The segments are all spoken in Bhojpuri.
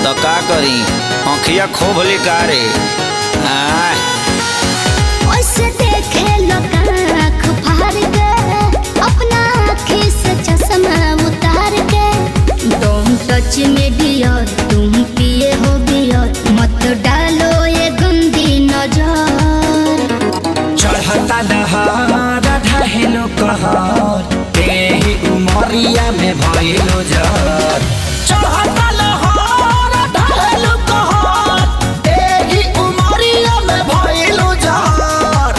तो का करी आँखिया खोब लिकारे आय ओसे देखे लोग आँख फाड़ के अपना आँखी से चश्मा उतार के तुम टच में डियर तुम पिए हो बियर मत डालो ये गंदी नजर चढ़ता दहार ढहेलो कहर तेही उमरिया में भइलो जर चढ़ता लहर ढहेलो कहर तेही उमरिया में भइलो जर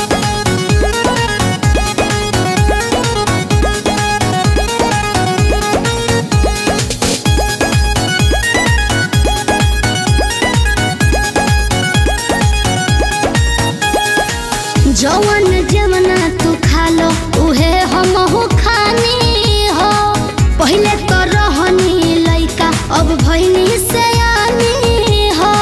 जवन जवना तू खा लो उहे हम हो खानी हो पहले तो रहनी लइका अब भइनी से हो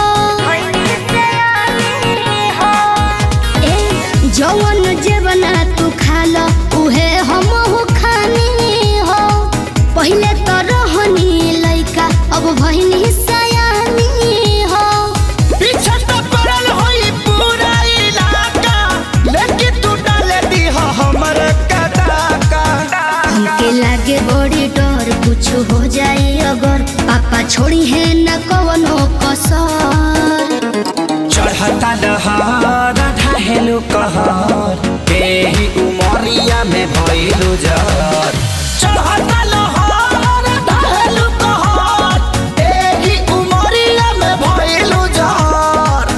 ए जवन जवना तू खा लो उहे हम हो खानी हो पहले तो रहनी लइका अब भइनी से हो पीछे तो पड़ल होई पूरा इलाका लेकिन तू डाले दी हमर कदाका हमके लागे बड़ी डर कुछ हो जाए अगर पापा छोड़ी है न कवनो कसर चढ़ता दहार ढहेलो कहर तेही उमरिया में भइलो जर चढ़ता लहर ढहेलो कहर तेही उमरिया में भइलो जर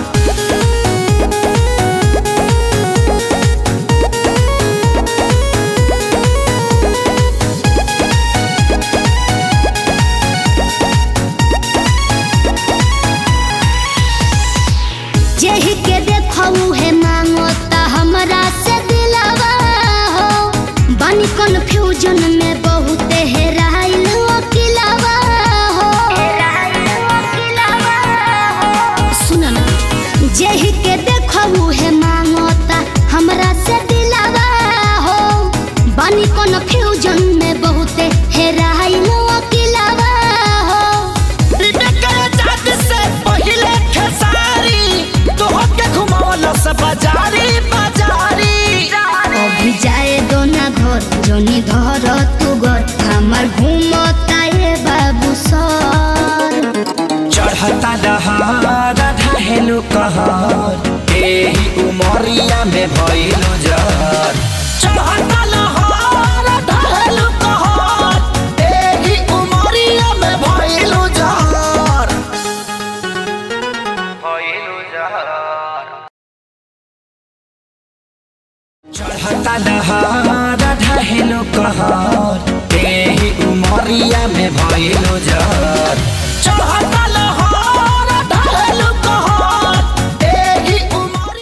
जेही के देखऊ है मांगो ता हमरा से दिलावा हो बानी कंफ्यूजन में बहुत हेराइल अकिलावा हो सुन ना जेही के देखऊ है मांगो ता हमरा से दिलावा हो बानी कंफ्यूजन में बहुत हेराइल अकिलावा हो पहिले खेसारी तोहके घुमावल से बाजारी बाजारी अभी जाए दो ना घर जोनी धर तू घर हमार घूमता ये बाबू सर चढ़ता दहार ढहेलो कहर एही उमरिया में भइलो जर चढ़ता लहर ढहेलो कहर एही उमरिया में भइलो जर भइलो जर चढ़ता दहार ढहेलो कहर एही उमरिया में भइलो जर चढ़ता